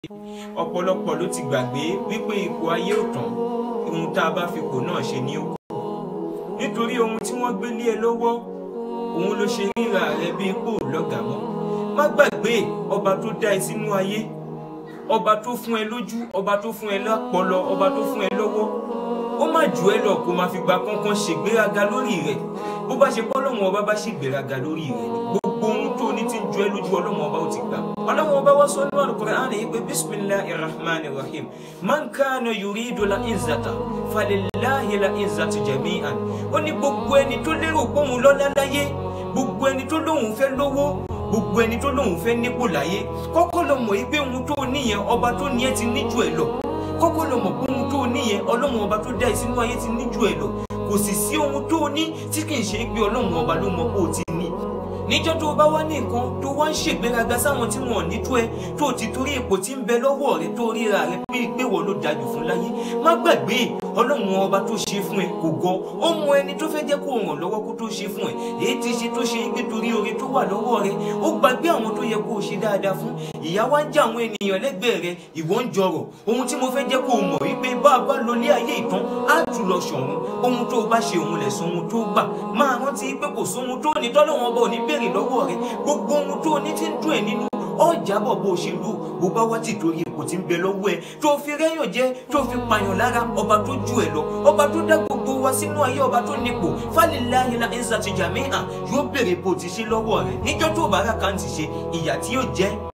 ọ̀pọ̀lọpọ̀ ló ti gbàgbé wípé ipò ayé ò tán ohun tá a bá fi kò náà ṣe ní òkú nítorí ohun tí wọ́n gbé lé ẹ lọ́wọ́ òun ló ṣe ríra rẹ bí ipò lọ́gàá mọ́ má gbàgbé ọba tó dá ẹ sínú ayé ọba tó fún ẹ lójú ọba tó fún ẹ lápọlọ ọba tó fún ẹ lọ́wọ́ ó má jù ẹ lọ kó máa fi gba kánkán ṣègbéraga lórí rẹ bó bá ṣe pọ́lọ́wọ́n ọba bá ṣègbéraga lórí rẹ ni gbogbo ohun tó ní ti ń ju ẹ lójú ọlọ́wọ́n ọba ó ti gbà ọlọ́wọ́n ọba wá sọ nínú Al-Qur'an yìí pé bisimilahi rahman rahim man kana yuridu la izzata falilahi la izzatu jami'an ó ní gbogbo ẹni tó lérò pé òun lọ́lá láyé gbogbo ẹni tó lóun fẹ́ lówó gbogbo ẹni tó lóun fẹ́ nípò láyé kọ́kọ́ lọ mọ̀ yí pé ohun tó níyẹn ọba tó ní ẹ ti níjú ẹ lọ kọ́kọ́ lọ mọ̀ pé ohun tó níyẹn ọlọ́run ọba tó dá ẹ sínú ayé ti níjú ẹ lọ kò sì sí ohun tó ní tí kì í ṣe pé ọlọ́run ọba ló mọ̀ pé ó ti ní níjọ́ tó bá wá ní nǹkan tó wá ń ṣègbéraga sáwọn tí wọn ò ní tó ẹ tó ti torí ipò tí ń bẹ lọ́wọ́ rẹ tó ríra rẹ pé ìgbéwọ̀ ló dájú fún láyé má gbàgbé ọlọ́run ọba tó ṣe fún ẹ kò gọ ó mọ ẹni tó fẹ́ jẹ́ kó ràn lọ́wọ́ kó tó ṣe fún ẹ èyí ti ṣe tó ṣe gbé torí oore tó wà lọ́wọ́ rẹ ó gbàgbé àwọn tó yẹ kó o ṣe dáadáa fún ìyà wá ń jẹ àwọn ènìyàn lẹ́gbẹ̀ẹ́ rẹ ìwọ ń jọrọ̀ ohun tí mo fẹ́ jẹ́ kó o mọ̀ wípé bá a bá lọ lé ayé ìtàn á jù lọ ṣọ̀run ohun tó o bá ṣe òun lẹ̀ sọ ohun tó gbà máa rántí pé kò sóhun tó ní tọ́lọ́wọ́n ọba ò ní béèrè lọ́wọ́ rẹ gbogbo ohun tó ní ti ń dùn ẹ̀ nínú ọjà bọ̀ bó ṣe lù bó bá wá ti torí ipò tí ń bẹ lọ́wọ́ ẹ tó fi rẹ́yàn jẹ́ tó fi pààyàn lára ọba tó ju ẹ lọ ọba tó dá gbogbo wa sínú ayé ọba tó nípò falilahi la ẹ̀ńsà ti jàmí hàn yóò béèrè bó ti ṣe lọ́wọ́ rẹ níjọ́ tó bá rà kàn ti ṣe ìyà tí yóò jẹ́